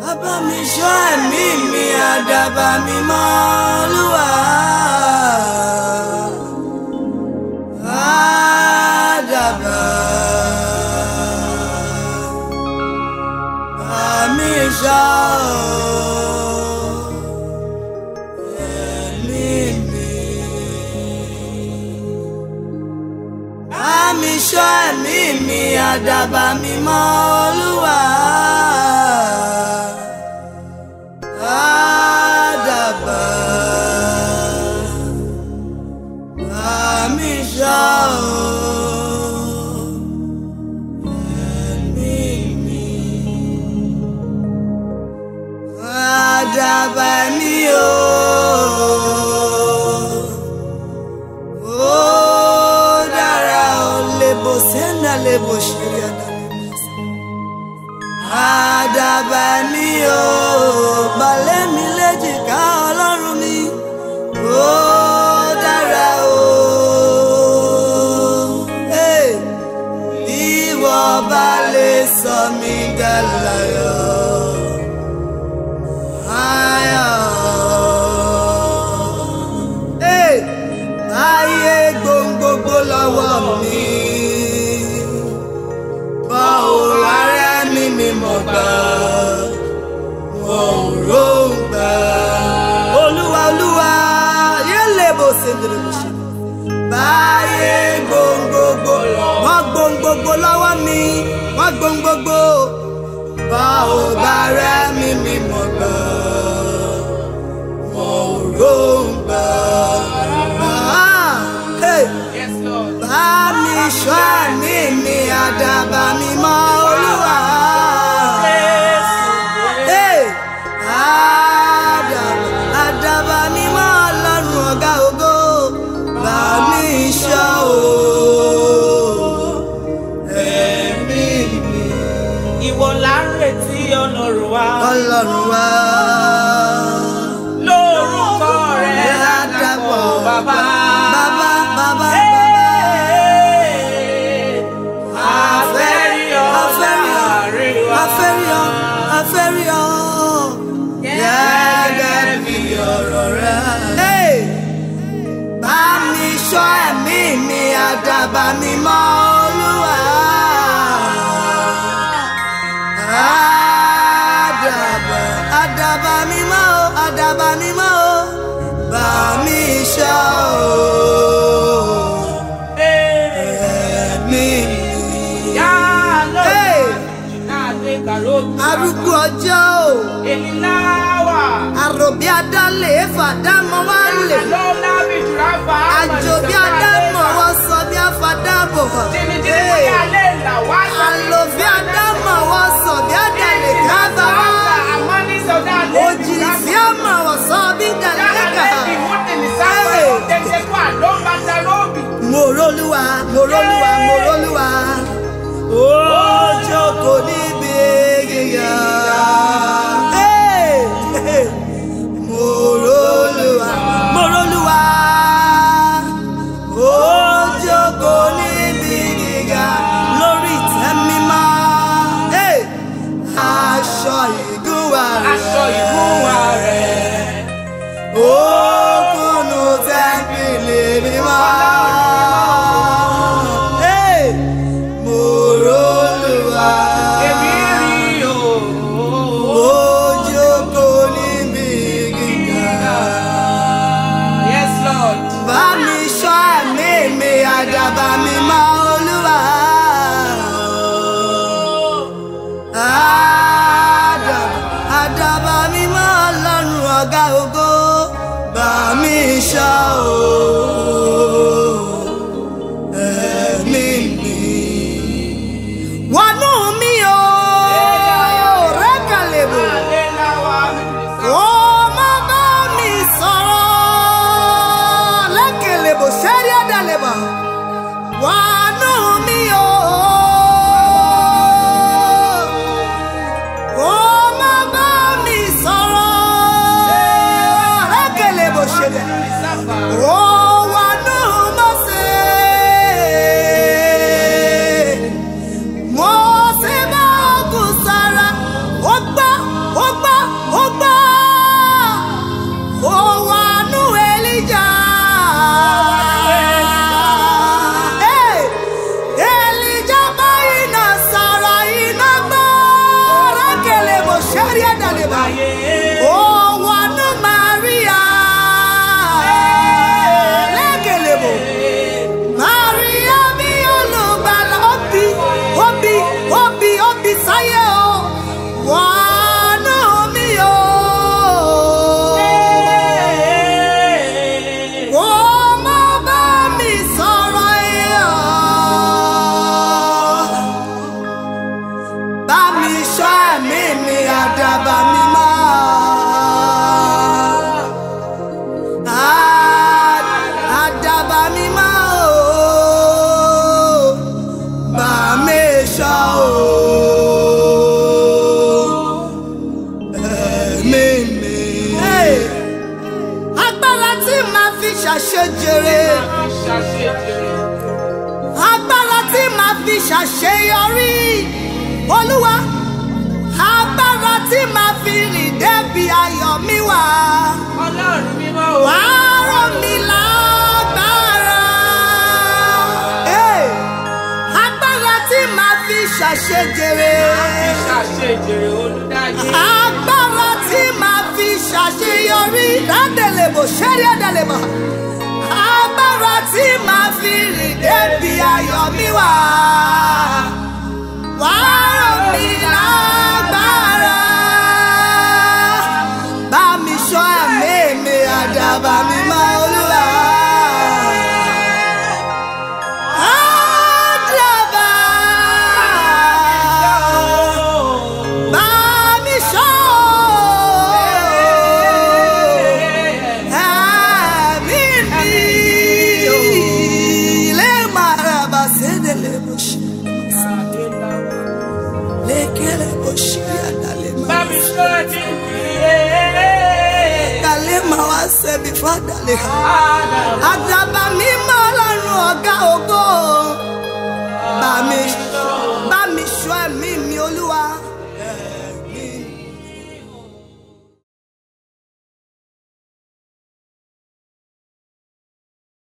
bàbá mi ṣọ́ ẹ̀mí mi àdàbà mi mọ́ Olúwa. Àdàbà àmì ṣọ́ ẹ̀mí mi. Àmì ṣọ́ ẹ̀mí mi àdàbà mi mọ́ Olúwa. Àdàbà àmì ṣọ́ ẹ̀mí mi. Àdàbà mi o. Ó dára o lebo senda lebo shirianda lebo. Àdàbà mi o, balẹ̀ mi léjìká ọlọ́run mi. Ó dára o. Hey, Bí wọ́n bá lè sọ mí dàláyọ̀. Ayọ̀. Hey, Ayé gbòǹgbòǹgbò lọ́wọ́ mi. Báwo ara mi mi mọ̀ gbà? Wọ́n ò róǹgbà. Olúwa Olúwa yẹ́lẹ̀ bó ṣe ń dèrè bó ṣe. Báyé gbòǹgbòǹgbò wọ́n gbòǹgbòǹgbò lọ́wọ́ mi. Wọ́n gbòǹgbòǹgbò. Báwo ara mi mi mọ̀ gbà? Wọ́n ò róǹgbà. Ah, hey Yes, Lord. bá mi ṣọ́ àmì mi àdàbà mi mọ́ olúwa. Hey! Àdàbà àdàbà mi mọ́ ọlọ́run ọ̀gá ògo. Bá mi ṣọ́ o. Ẹ̀mí mi. Ìwọ là ń retí ọlọ́run wa. Ọlọ́run wá. Lórúkọ rẹ̀ ládàpọ̀ bàbá. Bàbá bàbá Hey! bàbá. Afẹ́rí ọ láàrin wa. afẹ́rí ọ afẹ́rí ọ gẹ́gẹ́ bí ọ̀rọ̀ rẹ. Hey! bá mi ṣọ́ ẹ̀mí mi àdàbà mi mọ́ olúwa. àdàbà àdàbà mi mọ́ o àdàbà mi mọ́ o bá mi ṣọ́ o ẹ̀mí mi. Yá Hey! lóògùn náà lè kàró. arúgbó ọjọ́ o Èmi láwà. àròbí adálẹ̀ fàdámọ́ wá lè Àlọ́ lábì jùlọ fà á. àjò bí adámọ̀ wọ́n sọ bí afádábọ̀ Jìnnìjìnnì bóyá lè là wá. àlò bí adámọ̀ wọ́n sọ bí adálẹ̀ kábà wá Àmọ́ ní sọ̀dá lè òjìlì sí àmọ̀ wọ́n sọ bí dàlẹ́kà mòrólúwa mòrólúwa mòrólúwa ó jókòó níbi gíga. Hey! Hey! Mòrólúwa mòrólúwa ó jókòó níbi gíga lórí ìtẹ́ mímọ́. Hey! ṣàṣeyọrí olúwa agbára tí màá fi rìn débi ayọ̀ mi wà Ọlọ́run mímọ́ o. wà á rọ̀ mí lágbára. Hey! agbára tí màá fi ṣàṣejèrè. Ìṣàṣejèrè olùdáyé. agbára tí màá fi ṣàṣeyọrí ládẹ̀lẹ̀bò ṣẹ́rí ẹ̀dẹ̀lẹ̀bà agbára tí màá fi rìn débi ayọ̀ mi wà wà á rọ̀ mí lágbára bá mi ṣọ́ ẹ̀mí mi àdàbà mi máa olúwa. Àdàbà bá mi ṣọ́ ẹ̀mí mi lè máa ra bàṣẹ́ lè bó ṣe lékele bó ṣe àdàlẹ́ Bá máa mi ṣọ́ ẹbí mi. dàlẹ́ máa wá sẹ́bi fún àdàlẹ́ ha. Àdàbà. Àdàbà mímọ́ ọlọ́run ọ̀gá ògo.